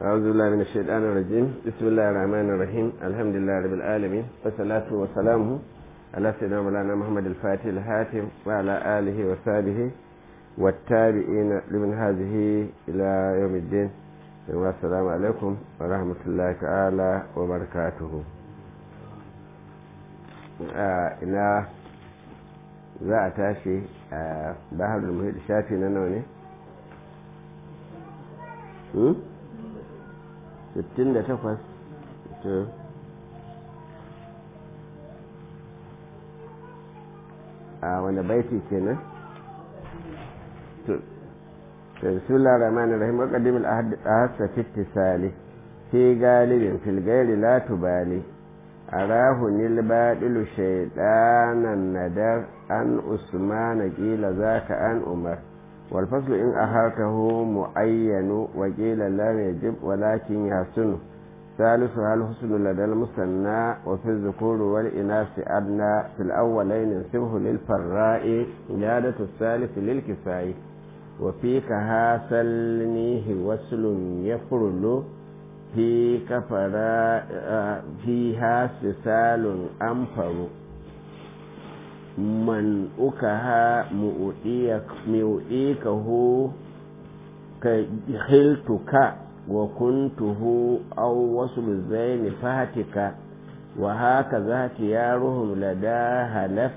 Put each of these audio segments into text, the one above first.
أعوذ بالله من الشيطان الرجيم بسم الله الرحمن الرحيم الحمد لله رب العالمين والصلاة والسلام على سيدنا مولانا محمد الفاتح الهاتم وعلى آله وصحبه والتابعين لمن هذه إلى يوم الدين والسلام عليكم ورحمة الله تعالى وبركاته ina za a tashi a baharul muhid shafi na nawa ne? 68 to a wani baiti kenan to bismillah rahman rahim wa qadim al ahad ahassa fi ittisali fi galibin fil ghairi la tubali arahu nil badilu shaytanan nadar an usman qila zaka an umar والفصل إن أهاته معين وقيل لم يجب ولكن يحسن ثالثها الحسن لدى المثنى وفي الذكور والإناث أدنى في الأولين انسبه للفراء زيادة الثالث للكفاء وفي كها سلنيه وصل يفرل في كفراء فيها سسال أنفر man ukaha mu'udikahu ka hiltuka wa kuntuhu aw wasu zaini fahatika wa haka zati ya ruhum lada halaf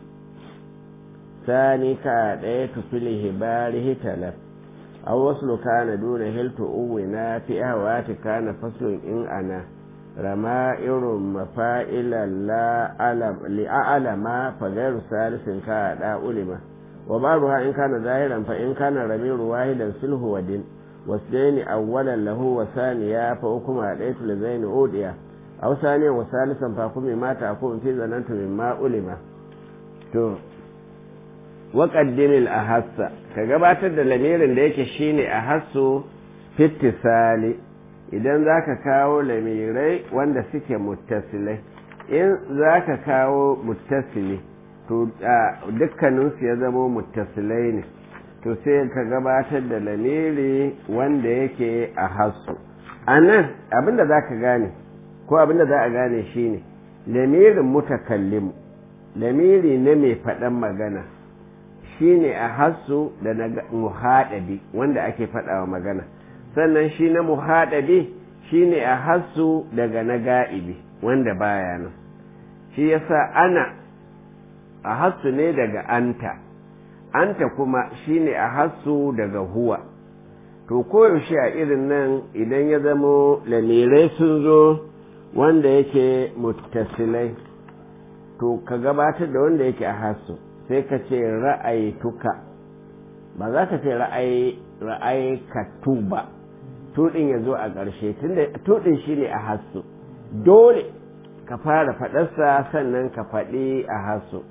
sani ka ɗaya tufili hibari talaf aw wasu kana duna hiltu uwina fi ahwati kana faslun in ana رمائر مفائل لا ألم لأعلم فغير ثالث كأداء علم وبعضها إن كان ظاهرا فإن كان رمير واحدا سله ودين واثنين أولا له وثانيا فحكم عليت لزين أوديا أو ثانيا وثالثا فحكم ما تحكم في ظننت مما علم to waƙaddimin a hassa ka gabatar da lamirin da yake shine a hassu fittisali idan za ka kawo lamirai wanda suke muttasilai in za ka kawo muttasili to dukkaninsu ya zama muttasilai ne to sai ka gabatar da lamiri wanda yake a hasu a nan abinda za ka gane ko abinda za a gane shine lamirin mutakallimu lamiri na mai faɗan magana shine a hasu da na muhaɗabi wanda ake faɗawa magana sannan shi na muhaɗabi shi ne a hassu daga na ga'ibi wanda baya nan shi yasa ana a hassu ne daga anta anta kuma shi ne a hassu daga huwa to koyaushe a irin nan idan ya zamo lamirai sun zo wanda yake muttasilai to ka gabatar da wanda yake a hassu sai ka ce ra'ayi tuka ba za ka ce ra'ayi ka tuba tuɗin ya zo a ƙarshe tunda tuɗin shi ne a hasu dole ka fara faɗarsa sannan ka faɗi a hasu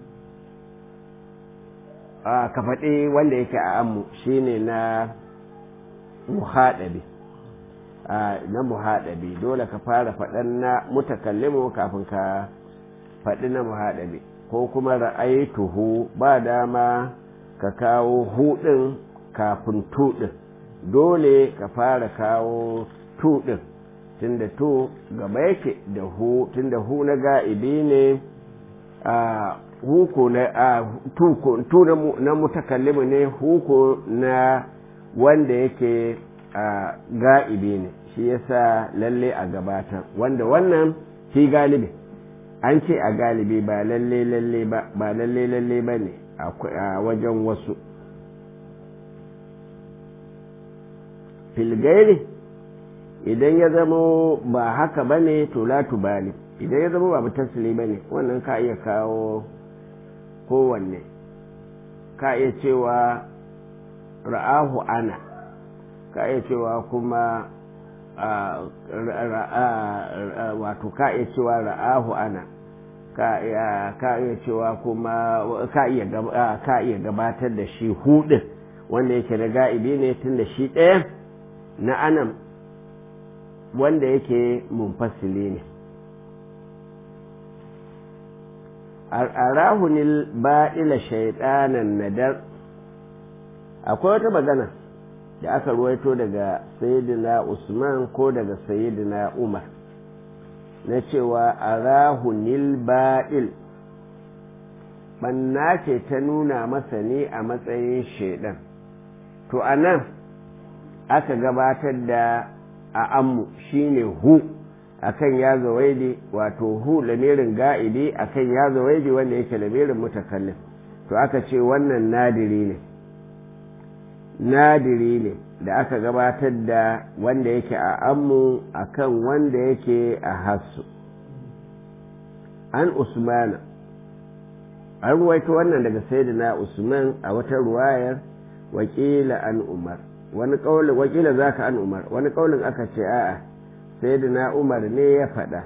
ka faɗi wanda yake a ammu shi ne na muhaɗabi na muhaɗabi dole ka fara faɗan na mutakallimu kafin ka faɗi na muhaɗabi ko kuma ra'ayituhu ba dama ka kawo huɗin kafin tuɗin dole ka fara kawo tu ɗin tunda tu gaba yake da hu tunda hu na ga'ibi ne a huku na a tu na mutakallimu ne huku na wanda yake a ga'ibi ne shi yasa lalle a gabatar wanda wannan fi galibi an ce a galibi ba lalle lalle ba ba lalle lalle ba ne a wajen wasu filgairi idan ya zama ba haka ba ne to latu bali idan ya zama ba mutasili ba ne wannan ka iya kawo kowanne ka iya cewa ra'ahu ana ka iya cewa kuma wato ka iya cewa ra'ahu ana ka iya cewa kuma ka iya gabatar da shi hudin wanda yake na ga'ibi ne tun da shi ɗaya na anan wanda yake munfasili ne arahunil ba'ila shaidanan nadar akwai wata magana da aka ruwaito daga sayyidina usman ko daga sayyidina umar na cewa arahu nil ba'il banna ce ta nuna masa ne a matsayin shaidan to a nan aka gabatar da a ammu shine hu akan ya zawaidi wato hu lamirin ga'idi akan ya zawaidi wanda yake lamirin mutakallim to aka ce wannan nadiri ne nadiri ne da aka gabatar da wanda yake a ammu akan wanda yake a hassu an usmana an ruwaito wannan daga sayyidina usman a wata ruwayar wakila an umar wani kaulin wakila zaka an umar wani kaulin aka ce a'a sayyidina umar ne ya faɗa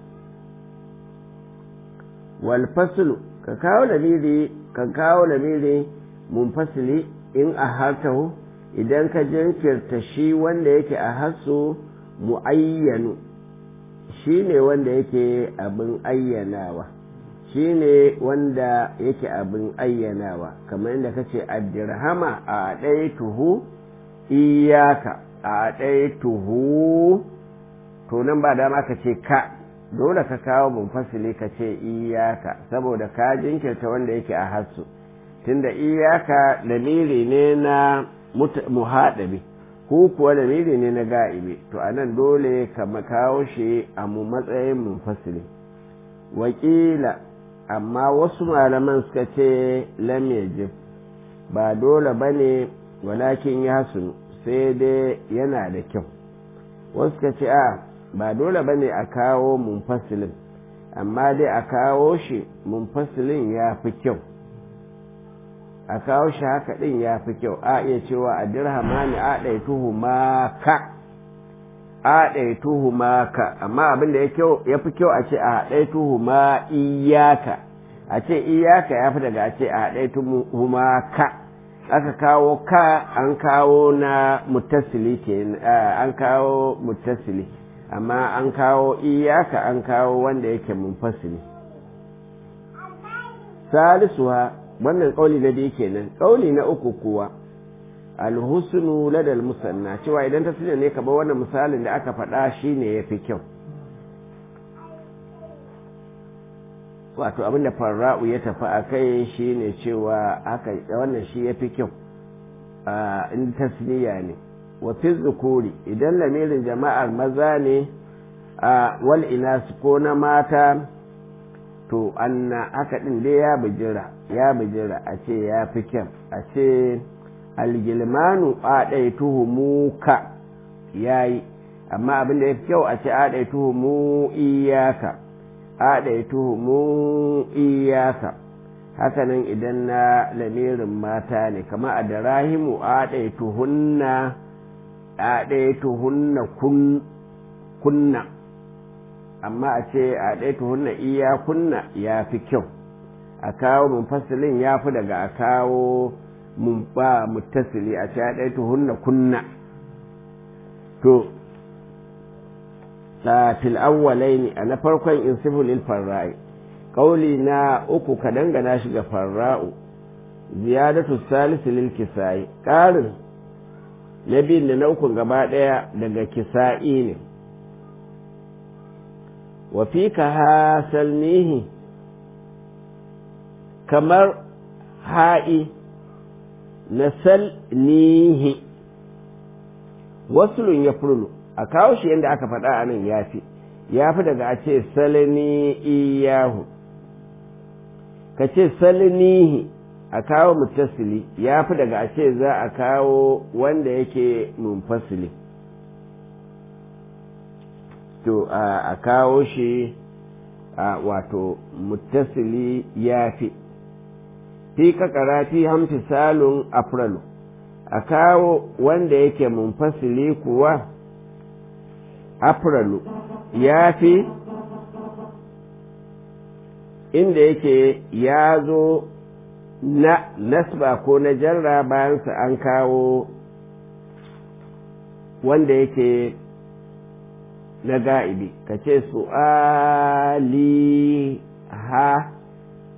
wal faslu ka kawo lamiri ka kawo lamiri munfasili in a hartahu idan ka jinkirta shi wanda yake a hasu mu'ayyanu shi ne wanda yake abin ayyanawa shi ne wanda yake abin ayyanawa kamar yadda ka ce addirhama a ɗaya tuhu iyaka a ɗaya tuhu to nan ba dama ka ce ka dole ka kawo munfasili ka ce iyaka saboda ka jinkirta wanda yake a hasu tunda iyaka lamiri ne na muhaɗabi ko kuwa lamiri ne na ga'ibi to a nan dole ka kawo shi a mu matsayin munfasili wakila amma wasu malaman suka ce lam yajib ba dole ba ne walakin ya sunu sai dai yana da kyau wasu suka ce a ba dole ba ne a kawo munfasilin amma dai a kawo shi munfasilin ya fi kyau a kawo shi haka ɗin ya fi kyau a iya cewa a dirhama ne a ɗaituhu maka a ɗaituhu maka amma abin da ya fi kyau a ce a ɗaituhu ma iyaka a ce iyaka ya fi daga a ce a ɗaituhu maka aka kawo ka an kawo na mutasili ke an kawo mutasili amma an kawo iyaka an kawo wanda yake munfasili salisuwa wannan kauli na biyu kenan kauli na uku kuwa alhusnu ladal musanna cewa idan ta ne ka bar wannan misalin da aka faɗa shine yafi kyau wato abinda farra'u ya tafi a kai shine cewa aka wannan shi yafi kyau a in tasniya ne wa fi zukuri idan lamirin jama'ar maza ne a wal inas ko na mata to anna haka din dai ya bijira ya bijira a ce ya fi kyan a ce algilmanu a ɗai tuhumuka ya yi amma abin da ya fi kyau a ce a ɗai tuhumu iyaka a ɗai tuhumu iyaka hakanan idan na lamirin mata ne kama a da rahimu a ɗai tuhunna a ɗai tuhunna kunna amma a ce a ɗaya tuhunna iya kunna ya fi kyau a kawo munfasilin ya fi daga a kawo mun ba muttasili a ce a ɗaya tuhunna kunna to a fil awwalai ne a na farkon in sifilil farra'i ƙauli na uku ka dangana shi ga farra'u ziyadatu salisu lil kisa'i ƙarin na biyun da na ukun gaba ɗaya daga kisa'i ne وفيك هاسلنيه kamar ha'i na salnihi wasulun ya furlu a kawo shi yadda aka faɗa a nan ya fi ya fi daga a ce salni iyahu ka ce salnihi a kawo mutasili ya fi daga a ce za a kawo wanda yake munfasili to a kawo shi a wato muttasili ya fi fi kakara fi hamti salun afralu a kawo wanda yake munfasili kuwa afralu ya fi inda yake ya zo na nasba ko na jarra bayansa an kawo wanda yake na ga'ibi ka ce su'ali ha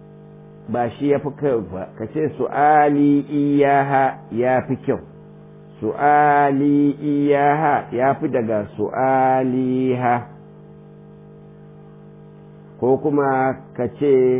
ba shi ya fi kyau ba ka ce su'ali iyaha ya fi kyau su'ali iyaha ya fi daga su'aliha ko kuma ka ce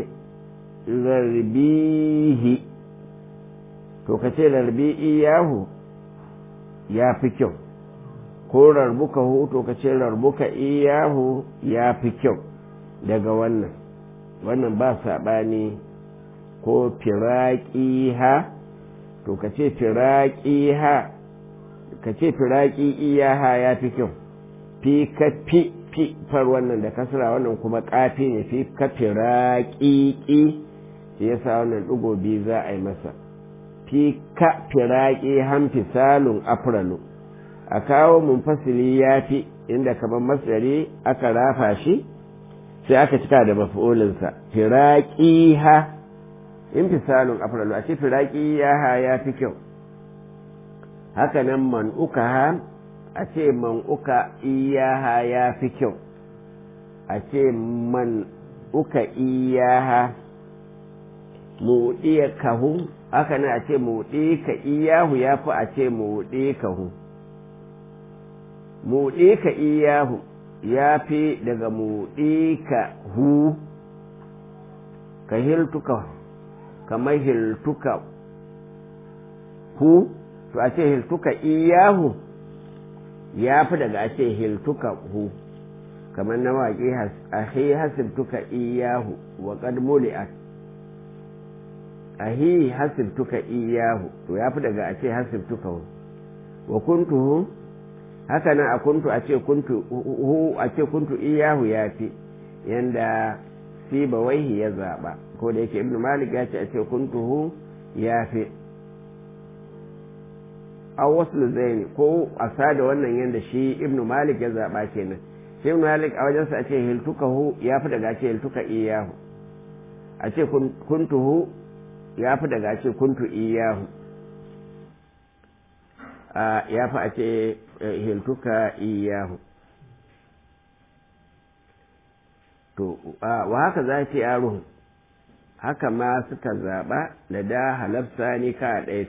zarbihi to ka ce rarbi iyahu ya fi kyau ko rarbuka hu to ka ce rarbuka iyahu ya fi kyau daga wannan wannan ba saɓani ko firaƙi ha to ka ce firaƙi ha ka ce firaƙi iyaha ya fi kyau fi ka fi fi far wannan da kasra wannan kuma ƙafi ne fi ka firaƙi ƙi shi yasa wannan ɗigo biyu za a yi masa fi ka firaƙi hamfi salun afralu a kawo munfasili ya fi inda kamar masari aka rafa shi sai aka cika da mafi'ulinsa firaƙi ha infisalun afralu a ce firaƙi ya ha ya fi kyau haka nan man'uka ha a ce man'uka iyaha ya fi kyau a ce man'uka iyaha muɗiya kahu haka nan a ce muɗi ka iyahu ya fi a ce muɗi kahu muɗi ka iyahu ya fi daga muɗi ka hu ka hiltuka kamar hiltuka hu to a ce hiltuka iyahu ya fi daga a ce hiltuka hu kamar na waƙi ahi hasibtuka iyahu wa qad muli'at ahi hasibtuka iyahu to ya fi daga a ce hasibtuka hu wa kuntuhu haka nan a kuntu a ce kuntu hu a ce kuntu iyahu ya fi yanda siba waihi ya zaɓa ko da yake ibnu malik ya ce a ce kuntu hu ya fi aw wasu zaini ko a sada wannan yadda shi ibnu malik ya zaɓa kenan shi ibnu malik a wajensa a ce hiltuka hu ya fi daga ce hiltuka iyahu a ce kuntu hu ya fi daga ce kuntu iyahu ya fi a ce hiltuka iyahu to wa haka za ce yaro haka ma suka zaɓa da da halafsa ni ka ɗaya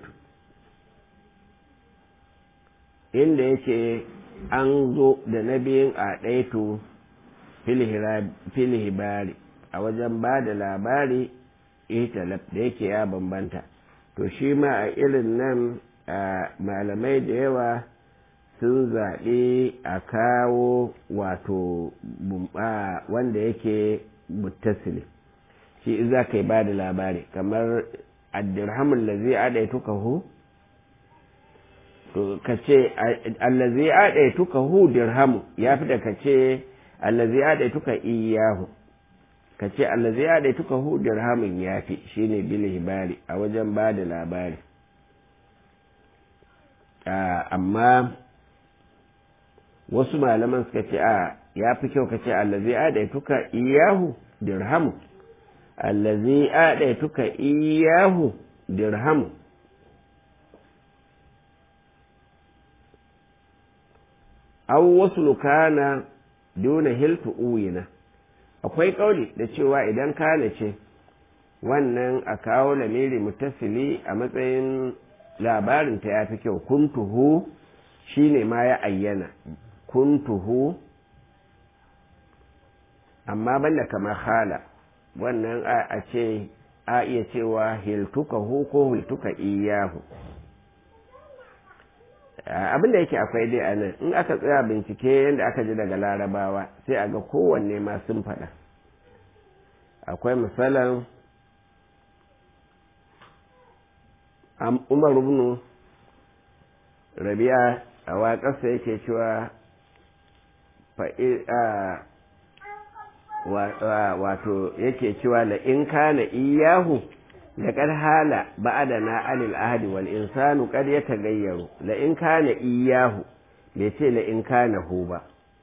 inda yake an zo da na biyun a ɗaitu filihibari a wajen ba da labari italaf da yake ya bambanta to shi ma a irin nan malamai da yawa sun zaɓi a kawo wato wanda yake muttasili shi za ka yi ba da labari kamar addirhamun da zai aɗaituka hu to ka ce allazi adaituka hu dirhamu ya fi da ka ce allazi adaituka iyahu ka ce allazi adaituka hu dirhamun ya fi shine bil hibari a wajen ba da labari amma wasu malaman suka ce a ya fi kyau ka ce allazi adaituka iyahu dirhamu allazi adaituka iyahu dirhamu an wasu kana duna hiltu uyina akwai kauli da cewa idan kana ce wannan a kawo lamiri mutasili a matsayin labarinta ya fi kyau kuntuhu shine ma ya ayyana kuntuhu amma banda kamar hala wannan a ce a iya cewa hiltuka hu ko hiltuka iyahu abin da yake akwai dai a nan in aka tsaya bincike yadda aka ji daga larabawa sai a ga kowanne ma sun faɗa akwai misalan umar ibn rabi'a a waƙarsa yake cewa wato yake cewa la in kana iyahu لقد حال بعدنا عن العهد والإنسان قد يتغير لئن كان إياه بيتي لئن كان هو با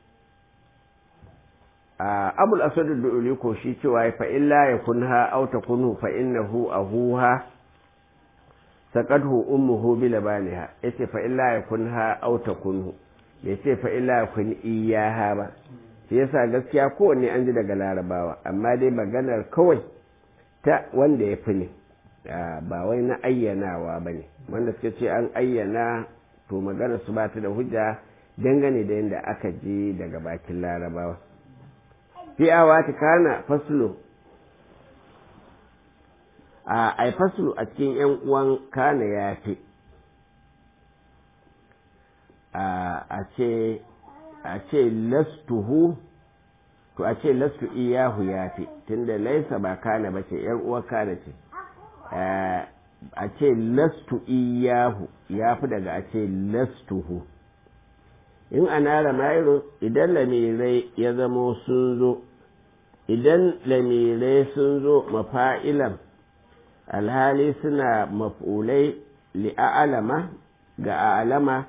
أبو الأسود الدؤلي كوشي تواي فإلا يكونها أو تكونه فإنه أهوها سقده أمه بلبانها يتي فإلا يكونها أو تكونه بيتي فإلا يكون إياها با shi yasa gaskiya kowanne an ji daga larabawa amma dai maganar kawai ta wanda ya fi ne ba wai na ayyanawa ba ne wanda suka ce an ayyana to magana su ba ta da hujja dangane da yadda aka ji daga bakin larabawa fi awati kana faslu a ai faslu a cikin yan uwan kana ya fi a ce a ce lastuhu to a ce lastu iyahu ya fi tunda laisa ba kana ba ce yan uwa kana ce a ce lastu iyahu ya fi daga a ce lastuhu in ana ramayiru idan lamirai ya zamo sun zo idan lamirai sun zo mafa'ilan alhali suna maf'ulai li'a'alama ga a'alama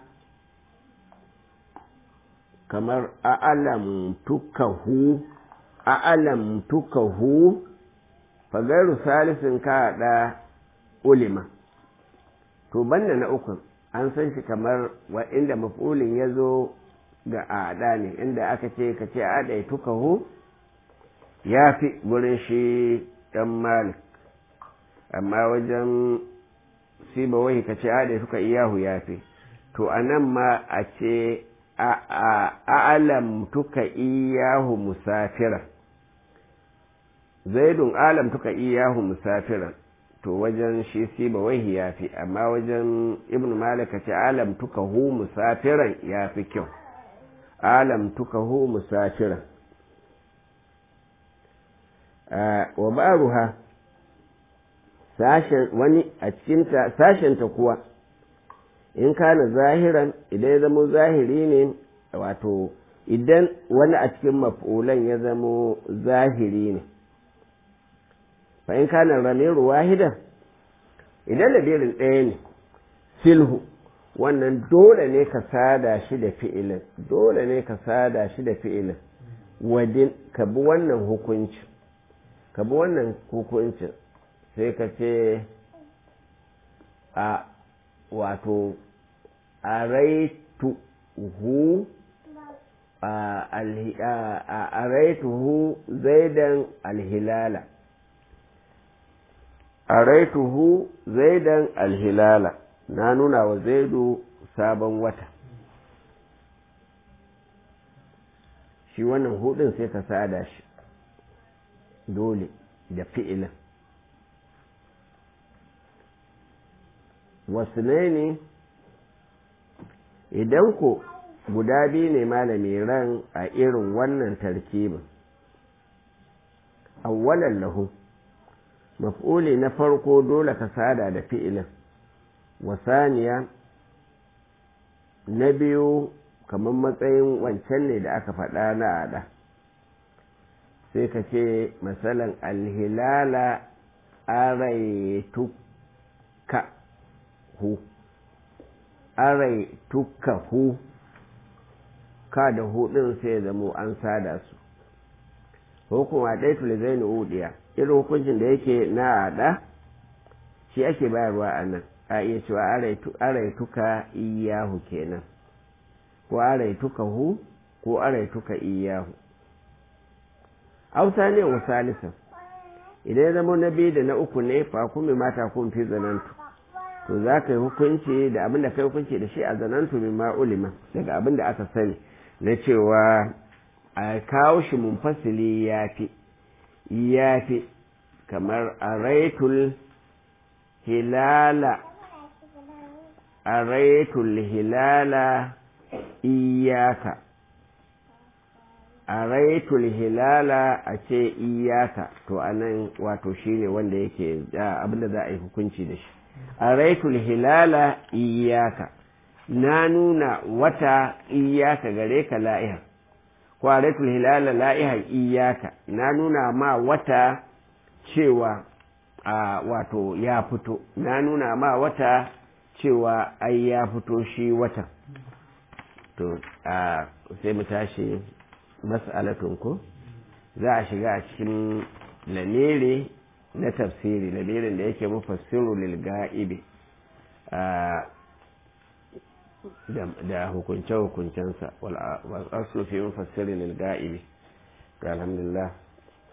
kamar a'alam tukahu a'alam tukahu fagaru salisin ka haɗa ulima to banda na uku an san shi kamar wa inda maf'ulin ya zo ga aɗa ne inda aka ce ka ce aɗa ya tukahu ya fi gurin shi ɗan malik amma wajen siba wahi ka ce aɗa ya tuka iyahu ya fi to a nan ma a ce a'alam tuka iyahu musafira zaidun alam tuka iyahu musafira to wajen shi siba wahi ya fi amma wajen ibn malika ce alam tuka hu musafiran ya fi kyau alam tuka hu musafiran wa baruha sashen wani a cikinta sashenta kuwa in kana zahiran idan ya zamo zahiri ne wato idan wani a cikin maf'ulan ya zamo zahiri ne fa in kana ramiru wahidan idan labirin ɗaya ne silhu wannan dole ne ka sada shi da fi'ilin dole ne ka sada shi da fi'ilin wadin ka bi wannan hukuncin ka bi wannan hukuncin sai ka ce a wato a raitu hu a raitu hu zaidan alhilala a raitu hu zaidan alhilala na nuna wa zaidu sabon wata shi wannan hudun sai ka sada shi dole da fi'ilin wasu ne idan ko guda biyu ne malami ran a irin wannan tarkibin awwalan lahu maf'uli na farko dole ka sada da fi'ilin wasaniya na biyu kamar matsayin wancan ne da aka faɗa na ada sai ka ce matsalan alhilala araituka hu araituka hu ka da hudun sai zamo an sada su hukuma ɗaitul zai udiya irin hukuncin da yake na ada shi ake bayarwa a nan a iya cewa araituka iyahu kenan ko araituka hu ko araituka iyahu auta ne wa salisan idan ya zama na biyu da na uku ne fa kuma mata kun fi zanantu to za ka yi hukunci da abin da ka yi hukunci da shi a zanantu min ma'ulima daga abin da aka sani na cewa a kawo shi munfasili ya fi ya fi kamar a raitul hilala a raitul hilala iyaka a raitul hilala a ce iyaka to anan wato shine wanda yake abinda za a yi hukunci da shi a raitul hilala iyaka na nuna wata iyaka gare ka la'iha ko a raitul hilala la'iha iyaka na nuna ma wata cewa a wato ya fito na nuna ma wata cewa ai ya fito shi watan to a sai mu tashi mas'alatun ko za a shiga a cikin lamiri na tafsiri lamirin da yake mufassiru lil ga'ibi da hukunce-hukuncensa wal aslu fi mufassiri lil ga'ibi alhamdulillah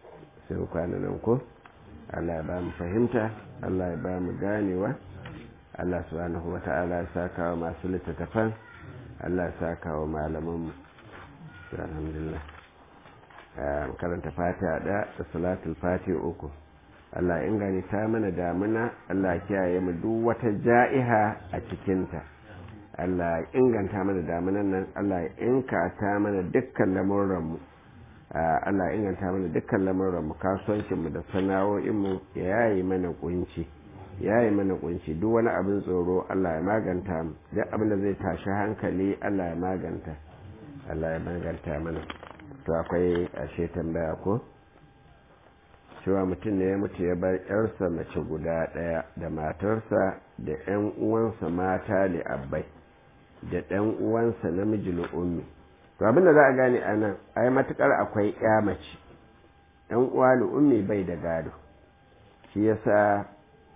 sai kwana nan ko Allah ya ba mu fahimta Allah ya ba mu ganewa Allah subhanahu wa ta'ala ya saka wa masu littattafan Allah ya saka wa malamanmu alhamdulillah karanta fatiha da da salatul fatiha uku Allah ingani ta mana damuna Allah kiyaye mu duk wata ja'iha a cikinta Allah inganta mana damunan nan Allah inka ta mana dukkan lamuranmu Allah inganta mana dukkan lamuranmu kasuwancinmu da sana'o'inmu ya yayi mana kunci ya yi mana kunci duk wani abin tsoro Allah ya maganta mu duk abin da zai tashi hankali Allah ya maganta Allah ya maganta mana to akwai ashe tambaya ko cewa mutum ne ya mutu ya bar yarsa mace guda ɗaya da matarsa da ƴan uwansa mata li abbai da ɗan uwansa namiji ummi to abin da za a gane a nan ai matukar akwai ƴa mace ɗan uwa ummi bai da gado shi yasa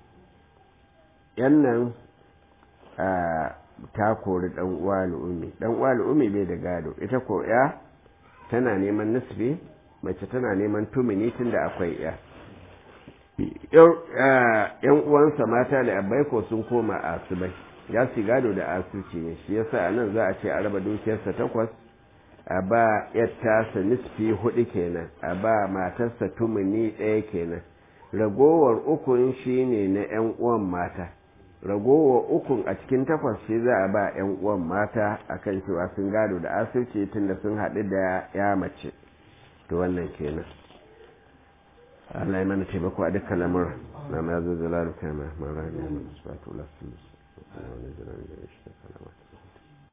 yan nan ta kori dan uwa umi dan uwa umi bai da gado ita ko ya tana neman nisbi mace tana neman tumini tunda akwai ya yan uwansa mata da abai ko sun koma asibai ya su gado da asuci ne shi yasa a nan za a ce a raba dukiyarsa takwas a ba yattasa nisfi hudu kenan a ba matarsa tumini ɗaya kenan ragowar ukun shine na 'yan uwan mata ragowar ukun a cikin takwas shi za a ba 'yan uwan mata akan cewa sun gado da asirci tunda sun haɗu da ya mace to wannan kenan Allah ya mana taimako a dukkan lamura na ma zo zalalu kama mara ne na masu fatu lasu wani jiran da ya shi da kalama